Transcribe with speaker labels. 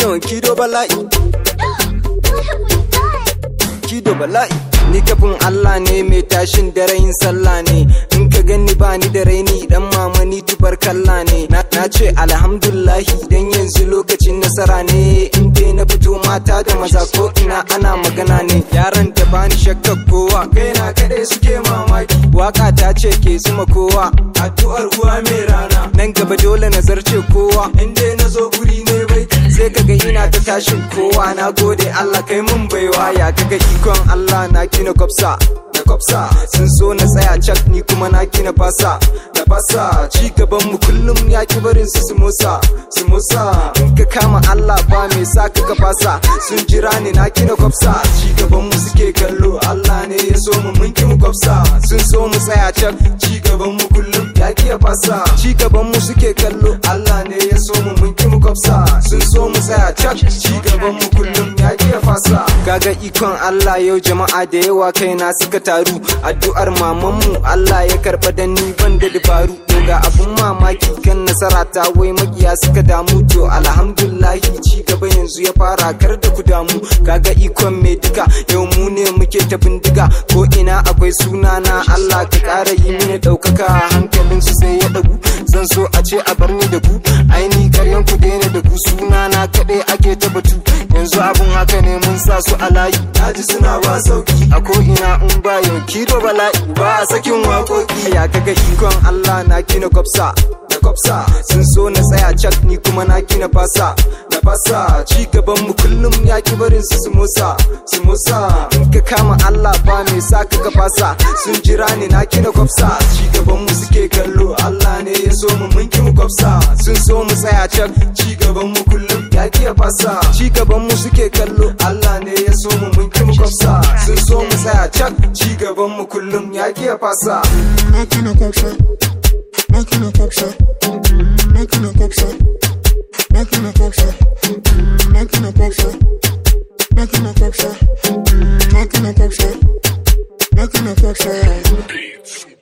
Speaker 1: yawan kido bala'i
Speaker 2: What have we done?
Speaker 1: kido bala'i ni kafin Allah ne mai tashin daren sallah ne in ka gani ba ni da raini dan mama ni tubar kalla ne na na ce alhamdulillahi dan yanzu lokacin nasara ne in dai na fito mata da maza ko ina ana magana ne yaran da bani shakkar kowa kaina kadai suke mamaki waka ta ce ke zuma kowa addu'ar uwa mai rana nan gaba dole na zarce kowa in dai na zo guri ne bai sai kaga ina ta tashin kowa na gode Allah kai mun baiwa ya kaga ikon Allah na kina kwafsa na kwafsa sun so na tsaya cak ni kuma na kina fasa da fasa ci gaban mu kullum ya ki barin su su musa su musa in ka kama Allah ba mai sa ka ka fasa sun jira ni na kina kwafsa ci gaban mu suke kallo Allah ne ya so mu mun ki mu kwafsa sun so mu tsaya cak ci gaban mu kullum ya ki ya fasa ci gaban mu suke kallo Allah ne ya so mu mun ki mu kwafsa sun so mu tsaya cak ci gaban mu kullum ya ki ya fasa kaga ikon Allah yau jama'a da yawa kaina suka taru addu'ar mamanmu Allah ya karba da ni ban da dabaru ga abun mamaki kan nasara ta wai makiya suka damu to alhamdulillahi ci gaba yanzu ya fara kar da ku damu kaga ikon mai duka yau mu ne muke ta bindiga ko ina akwai suna na Allah ka kara yi mini daukaka hankalin su sai ya dagu zan so a ce a bar ni da ku aini karyan ku daina da ku suna na kaɗai ake ta batu yanzu abun haka ne mun sa su a layi daji suna ba sauki a ko ina in ba yau kido bala'i ba a sakin waƙoƙi ya kaga ikon Allah na kina kwafsa na kwafsa sun so na tsaya cak ni kuma na kina fasa na fasa ci gaban mu kullum ya ki barin su su musa su musa in ka kama Allah ba mai sa ka ka fasa sun jira ni na kina kwafsa ci gaban mu suke kallo Allah ne ya so mu mun ki mu kwafsa sun so mu tsaya cak ci gaban mu kullum ya ki ya fasa ci gaban mu suke kallo Allah ne ya so mu mun ki mu kwafsa sun so mu tsaya cak ci gaban mu kullum ya ki ya fasa
Speaker 3: Making a pop shot. Making a pop shot. Making a pop shot. Making a pop shot. Making a pop shot. Making a pop shot. Making a pop shot. Making a pop shot.